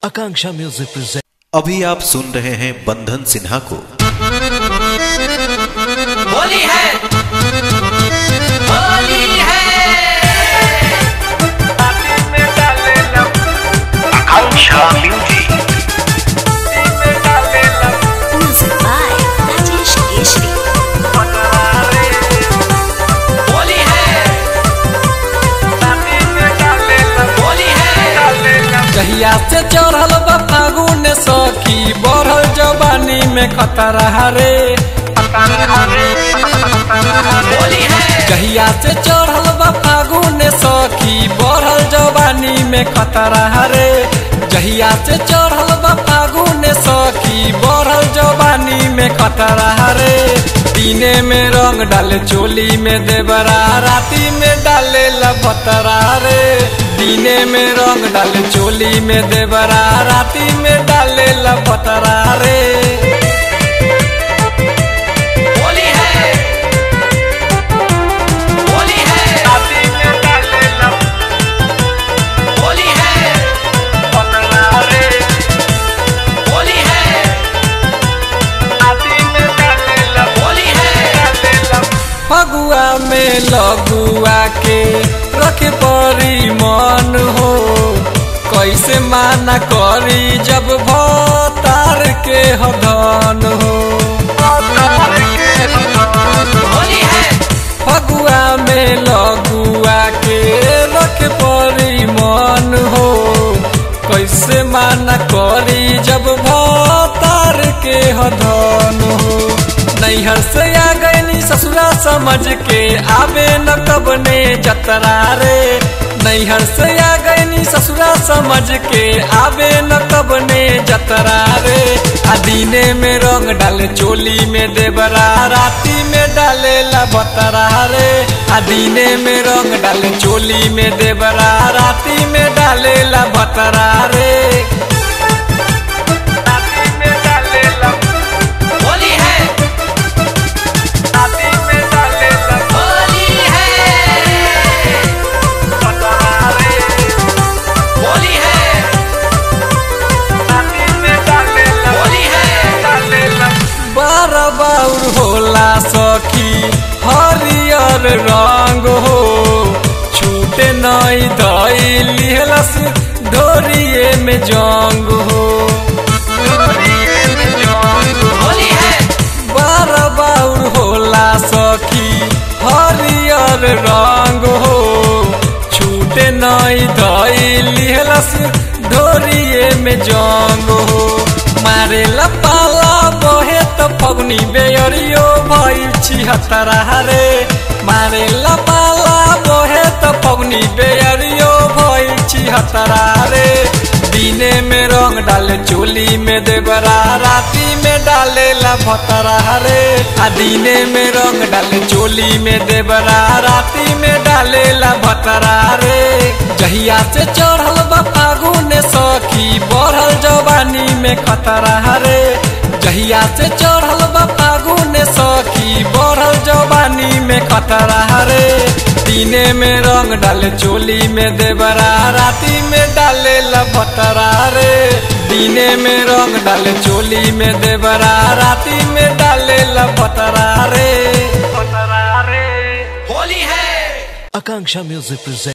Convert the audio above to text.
आकांक्षा music present अभी आप सुन रहे हैं बंधन सिन्हा को होली है होली है Music by Rajesh Keshri. Holi है होली है कहिया से चढ़ल बा फागुन सखी बढ़ल जवानी में खतरा रे होली है कहिया से चढ़ल बा फागुन सखी बढ़ल जवानी में खतरा रे जहिया से चढ़ल बा फागुन सखी बढ़ल जवानी में खतरा रे दिने में रंग डाले चोली में देवरा राती में डाले लभतरा रे दिने में रंग डाले चोली में देवरा राती में डाले लभतरा रे होली है होली है होली है होली है होली है फगुआ में लगुआ के रखे परी मन हो कैसे माना करी जब भतार के हदन हो होली है फगुआ में लगुआ के रखे परी मन हो कैसे माना करी जब भतार के हदन हो नैहर से आ गईनी ससुरा समझ के आवे न कबने जतरा रे नैहर से आ गईनी ससुरा समझ के आवे न कबने जतरा रे आ दिने में रंग डाले चोली में देवरा राती में डाले बतरा रे आ दिने में रंग डाले चोली में देवरा राती में डाले बतरा रे राती में डाले होली है राती में डाले होली है बतरा रे होली है होली है बार बाउर होला सखी हरियर रंग हो छूटे नई दई लिहलस डोरिए में जंग हो होली है बार बाउर होला सखी हरियर रंग हो छूटे नई दई लिहलस डोरिए में जंग हो मारे पाला बहे त फगुनी बेयरियो भइल छिहत्तरा रे मारे पाला बहे त फगुनी बेयरियो भइल छिहत्तरा रे दिने में रंग डाले चोली में देवरा राती में डाले भतरा रे आ दिने में रंग डाले चोली में देवरा राती में डाले भतरा रे जहिया से चढ़ल बा फागुन सखी बढ़ल जवानी में खतरा रे जहिया से चढ़ल बा फागुन सखी बढ़ल जवानी में खतरा रे दिने में रंग डाले चोली में देवरा राती में डाले भतरा रे दिने में रंग डाले चोली में देवरा राती में डाले भतरा रे होली है आकांक्षा म्यूजिक प्रेजेंट